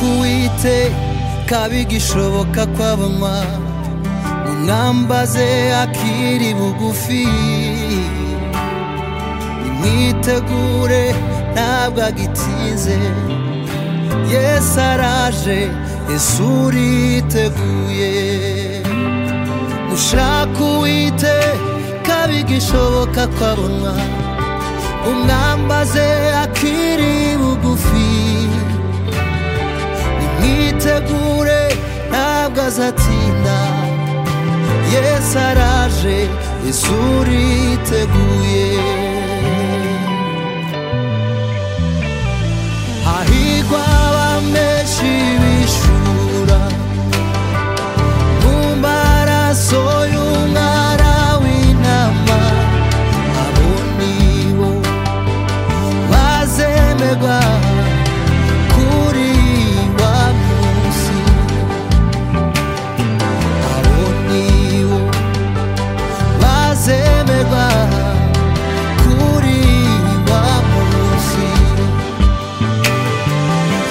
ndetse kabigishoboka ko abanywa munambaze akiri bugufi nimwitegure ntabwo agitinze yesu araje yesu uriteguye mushaka uwite kabigishoboka ko abonywa umwambaze akiri bugufi nimwitegure ntabwo azatinda yesu araje yesu uriteguye hahigwa abamenshi bishura mu maraso y'umwana w'intama abo nibo bazemerwa kuri wa munsi abo nibo bazemerwa kuri wa munsi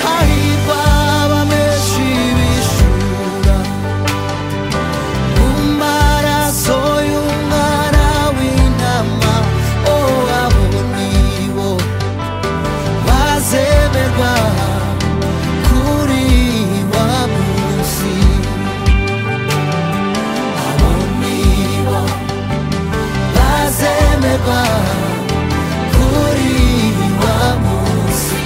hahirwa abamenshi bishura mu maraso y'umwana w'intama o abo nibo bazemerwa kuri wa munsi abo nibo bazemerwa kuri wa munsi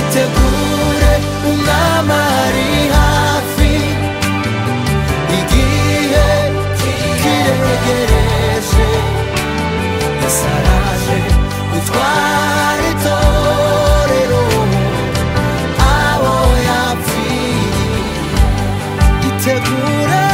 itegure umwami ari hafi igihe kiregereje yasaraje gutwara itorero abo yapfiye itegure